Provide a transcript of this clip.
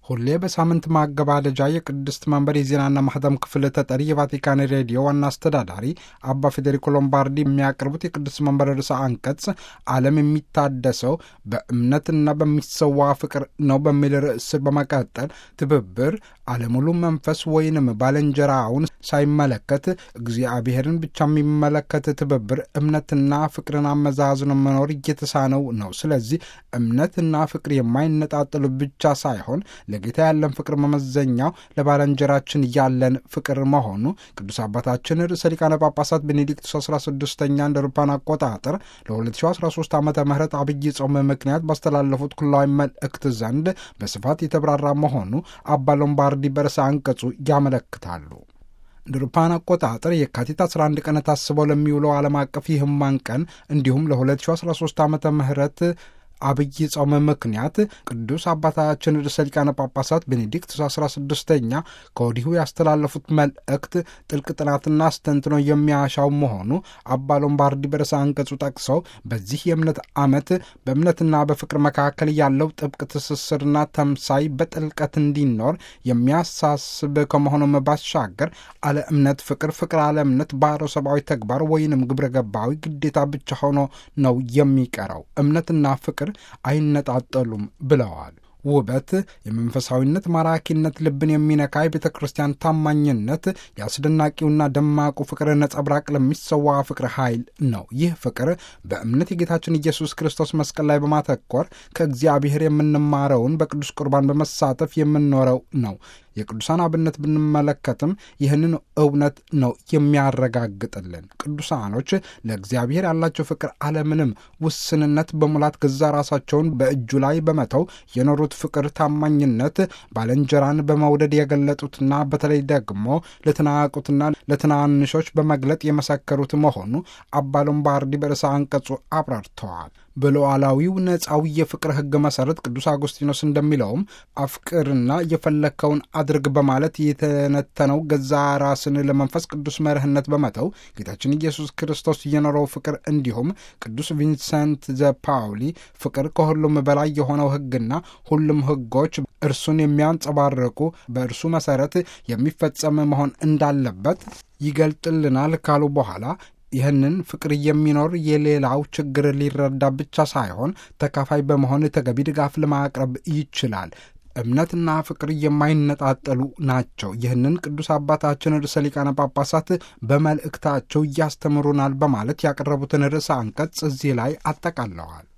ሁሌ በሳምንት ማገባደጃ የቅድስት መንበር የዜናና ማህተም ክፍል ተጠሪ የቫቲካን ሬዲዮ ዋና አስተዳዳሪ አባ ፌዴሪኮ ሎምባርዲ የሚያቀርቡት የቅድስት መንበር ርዕሰ አንቀጽ ዓለም የሚታደሰው በእምነትና በሚሰዋ ፍቅር ነው በሚል ርዕስ ስር በመቀጠል ትብብር አለሙሉ መንፈስ ወይንም ባልንጀራውን ሳይመለከት እግዚአብሔርን ብቻ የሚመለከት ትብብር እምነትና ፍቅርን አመዛዝኖ መኖር እየተሳነው ነው። ስለዚህ እምነትና ፍቅር የማይነጣጠሉ ብቻ ሳይሆን ለጌታ ያለን ፍቅር መመዘኛው ለባልንጀራችን ያለን ፍቅር መሆኑ ቅዱስ አባታችን ርዕሰ ሊቃነ ጳጳሳት ቤኔዲክቱስ 16ኛ እንደ አውሮፓውያን አቆጣጠር ለ2013 ዓ ም አብይ ጾም ምክንያት ባስተላለፉት ኩላዊ መልእክት ዘንድ በስፋት የተብራራ መሆኑ አባ ሎምባርዲ በርዕሰ አንቀጹ ያመለክታሉ። እንደ አውሮፓውያን አቆጣጠር የካቲት 11 ቀን ታስበው ለሚውለው ዓለም አቀፍ የሕሙማን ቀን እንዲሁም ለ2013 ዓ ምህረት አብይ ጾም ምክንያት ቅዱስ አባታችን ርዕሰ ሊቃነ ጳጳሳት ቤኔዲክቱስ 16ኛ ከወዲሁ ያስተላለፉት መልእክት ጥልቅ ጥናትና አስተንትኖ የሚያሻው መሆኑ አባ ሎምባርዲ በርዕሰ አንቀጹ ጠቅሰው በዚህ የእምነት ዓመት በእምነትና በፍቅር መካከል ያለው ጥብቅ ትስስርና ተምሳይ በጥልቀት እንዲኖር የሚያሳስብ ከመሆኑም ባሻገር አለ እምነት ፍቅር፣ ፍቅር አለ እምነት ባሮ ሰብአዊ ተግባር ወይንም ግብረ ገባዊ ግዴታ ብቻ ሆኖ ነው የሚቀረው። እምነትና ፍቅር አይነጣጠሉም ብለዋል። ውበት፣ የመንፈሳዊነት ማራኪነት፣ ልብን የሚነካ የቤተ ክርስቲያን ታማኝነት፣ የአስደናቂውና ደማቁ ፍቅር ነጸብራቅ ለሚሰዋ ፍቅር ኃይል ነው። ይህ ፍቅር በእምነት የጌታችን ኢየሱስ ክርስቶስ መስቀል ላይ በማተኮር ከእግዚአብሔር የምንማረውን በቅዱስ ቁርባን በመሳተፍ የምንኖረው ነው። የቅዱሳን አብነት ብንመለከትም ይህንን እውነት ነው የሚያረጋግጥልን። ቅዱሳኖች ለእግዚአብሔር ያላቸው ፍቅር አለምንም ውስንነት በሙላት ገዛ ራሳቸውን በእጁ ላይ በመተው የኖሩት ፍቅር፣ ታማኝነት፣ ባልንጀራን በመውደድ የገለጡትና በተለይ ደግሞ ለተናቁትና ለትናንሾች በመግለጥ የመሰከሩት መሆኑ አባ ሎምባርዲ በርዕሰ አንቀጹ አብራርተዋል። በሉዓላዊው ነፃዊ የፍቅር ሕግ መሠረት ቅዱስ አጉስጢኖስ እንደሚለውም አፍቅርና የፈለግከውን አድርግ በማለት የተነተነው ገዛ ራስን ለመንፈስ ቅዱስ መርህነት በመተው ጌታችን ኢየሱስ ክርስቶስ የኖረው ፍቅር እንዲሁም ቅዱስ ቪንሰንት ዘ ፓውሊ ፍቅር ከሁሉም በላይ የሆነው ሕግና ሁሉም ሕጎች እርሱን የሚያንጸባርቁ በእርሱ መሠረት የሚፈጸም መሆን እንዳለበት ይገልጥልናል ካሉ በኋላ ይህንን ፍቅር የሚኖር የሌላው ችግር ሊረዳ ብቻ ሳይሆን ተካፋይ በመሆን ተገቢ ድጋፍ ለማቅረብ ይችላል። እምነትና ፍቅር የማይነጣጠሉ ናቸው። ይህንን ቅዱስ አባታችን ርዕሰ ሊቃነ ጳጳሳት በመልእክታቸው እያስተምሩናል በማለት ያቀረቡትን ርዕሰ አንቀጽ እዚህ ላይ አጠቃለዋል።